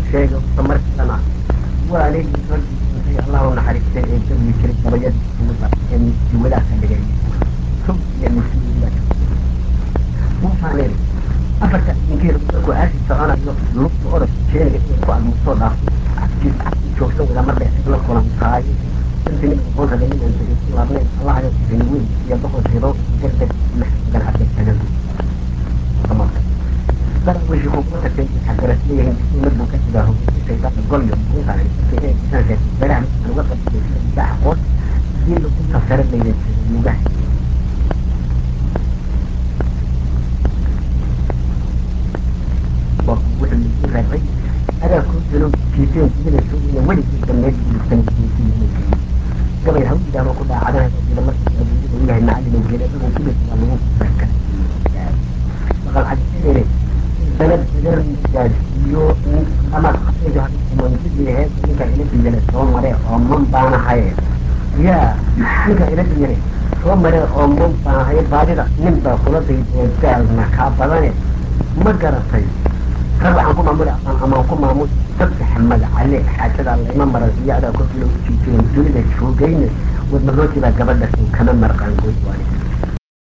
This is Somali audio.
sheega markana waa anigii raggii intay allah u naxariistay ee dawi jiray gabayadii kuuda ee miskiwadaha ka dhigay sub iyo miskiwadaha wuxaan idhi afarta inkiir markuu aasi soconayo lugta orodka jeeniga inay ku admusoo dhaafto cabkiis cabkii joogsan wada mar dheer la kulantaay intii nin aqoon rabay ninaan degeysan laabnayn allahayo rini weyn iyo boqol rido degdeg maxadan arkay tagadu darawishi kuguma tagtay xagaras leeyahin disuumad buu ka jiraa hogeysa shaydaanka golyo mukuntaan dadka inay disaan reertay beeraha midkaan uga qabtay sida mudaaxa qoos haddii lugunta sare laydan jiray lugaha wuxuu lagu reebay adaa kuu jiro jiifeen jibinayso ina weligii dameed gudubtan gabay ha u yidhaahdo ku dhaacadaha jira markii adduunyada u yahay macallin geeladagu ibid waa lagu kufarka baqal cadisadere sanad badan gaadhsiiyo ama qabtaydu hamanjidii heesa ninka ila diyale soo mare oo man baanahaye yaa ninka ila diyale soo mare oo man baanahaye baadida nin baa kula daydee daalna kaa badane ma garatay rag waxaan ku maamuli aqaan amaan ku maamusi saddex magacale xaajada layma maran iyo adaa korkii loo jiijiro dunida joogayne wadmarooji baa gabadha kama marqaan goy waani